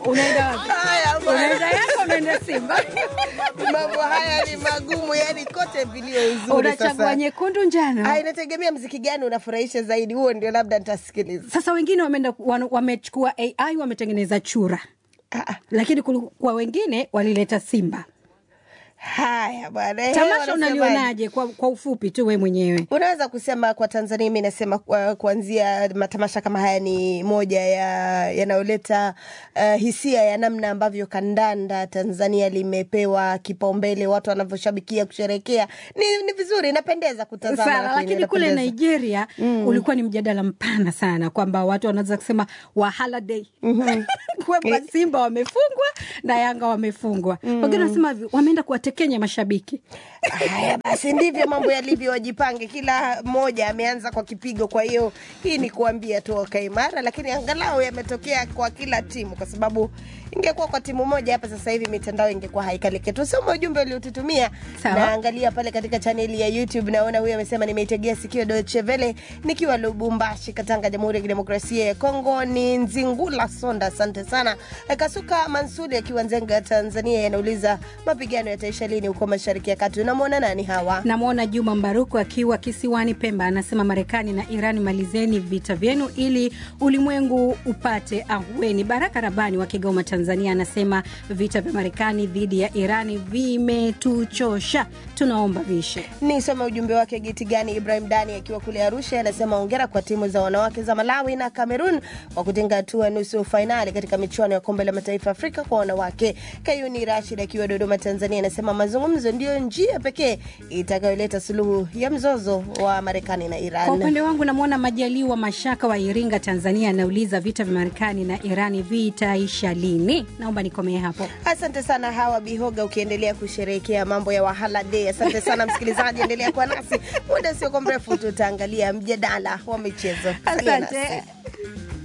unaenda wapi? Haya bwana. Unaenda Yanga, unaenda Simba? mambo haya ni magumu, yani kote vilio uzuri. Unachagua Sasa nyekundu, njano? Ah, inategemea mziki gani unafurahisha zaidi, huo ndio labda nitasikiliza. Sasa wengine wameenda wan- wamechukua AI wametengeneza chura, Ah, ah. lakini kulikuwa wengine walileta Simba. Haya bwana, eh, Tamasha wanasemaje? unalionaje kwa, kwa ufupi tu we mwenyewe? Unaweza kusema kwa Tanzania, mi nasema kwa- kuanzia matamasha kama haya ni moja ya yanayoleta uh, hisia ya namna ambavyo kandanda Tanzania limepewa kipaumbele, watu wanavyoshabikia kusherekea. Ni, ni vizuri, inapendeza kutazama, sana lakini kule inapendeza. Nigeria ulikuwa ni mjadala mpana sana kwamba watu wanaweza kusema wahala day kwamba Simba wamefungwa na Yanga wamefungwa. Wengine wanasema hivi, wameenda kuwatekenya mashabiki. Haya basi, ndivyo mambo yalivyo, wajipange. Kila mmoja ameanza kwa kipigo. Kwa hiyo hii ni kuambia tu wakae imara, lakini angalau yametokea kwa kila timu, kwa sababu ingekuwa kwa timu moja hapa sasa hivi mitandao ingekuwa haikaliki. Tusome ujumbe uliotutumia. Sawa. Naangalia pale katika chaneli ya YouTube, naona huyu amesema, nimeitegea sikio Deutsche Welle nikiwa Lubumbashi, Katanga, Jamhuri ya Kidemokrasia ya Kongo. Ni Nzingula Sonda, asante sana. Kasuka Mansuri akiwa Nzenga, Tanzania, yanauliza mapigano yataisha lini huko Mashariki ya Kati? Unamwona nani hawa? Namwona Juma Mbaruku akiwa kisiwani Pemba, anasema Marekani na Iran, malizeni vita vyenu ili ulimwengu upate ahueni. Baraka Rabani wa Kigoma, Tanzania, anasema vita vya Marekani dhidi ya Irani vimetuchosha, tunaomba vishe. Nisome ujumbe wake Giti Gani Ibrahim Dani akiwa kule Arusha, anasema ongera kwa timu za wanawake za Malawi na Cameroon kwa kutinga hatua nusu fainali katika michuano ya kombe la mataifa Afrika kwa wanawake. Kayuni Rashid akiwa Dodoma, Tanzania, anasema mazungumzo ndiyo njia pekee itakayoleta suluhu ya mzozo wa Marekani na Kwa Iran. upande wangu namwona Majaliwa Mashaka wa Iringa, Tanzania, anauliza vita vya Marekani na Irani vitaisha lini? Naomba nikomee hapo. Asante sana Hawa Bihoga, ukiendelea kusherehekea mambo ya Wahala Day. Asante sana msikilizaji, endelea kuwa nasi muda usiokuwa mrefu, tutaangalia mjadala wa michezo. Salia nasi. Asante.